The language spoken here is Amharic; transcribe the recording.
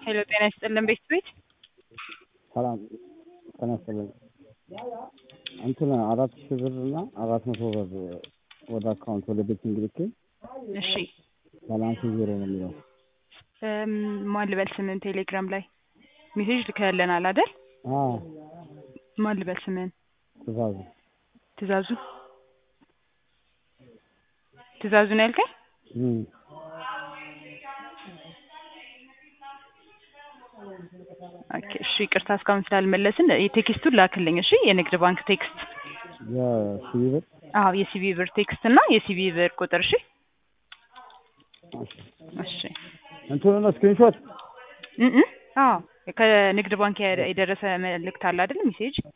ሄሎ ጤና ይስጥልን ቤት ቤት ሰላም ጤና ይስጥልኝ። እንትን አራት ሺህ ብር እና አራት መቶ ብር ወደ አካውንት ወደ ቤት እንግልክ እሺ ባላንስ ዜሮ ነው የሚለው። እም፣ ማን ልበል ስምን ቴሌግራም ላይ ሜሴጅ ልከህልናል አይደል? አዎ ማን ልበል ስምን? ትእዛዙ ትእዛዙ ትእዛዙ ነው ያልከኝ? እም፣ ኦኬ እሺ ይቅርታ እስካሁን ስላልመለስን የቴክስቱን ላክልኝ እሺ የንግድ ባንክ ቴክስት የሲቢ ብር አዎ የሲቢ ብር ቴክስት እና የሲቢ ብር ቁጥር እሺ እሺ እንትኑ ነው ስክሪንሾት እም እም፣ አዎ ከንግድ ባንክ የደረሰ መልእክት አለ አይደል ሜሴጅ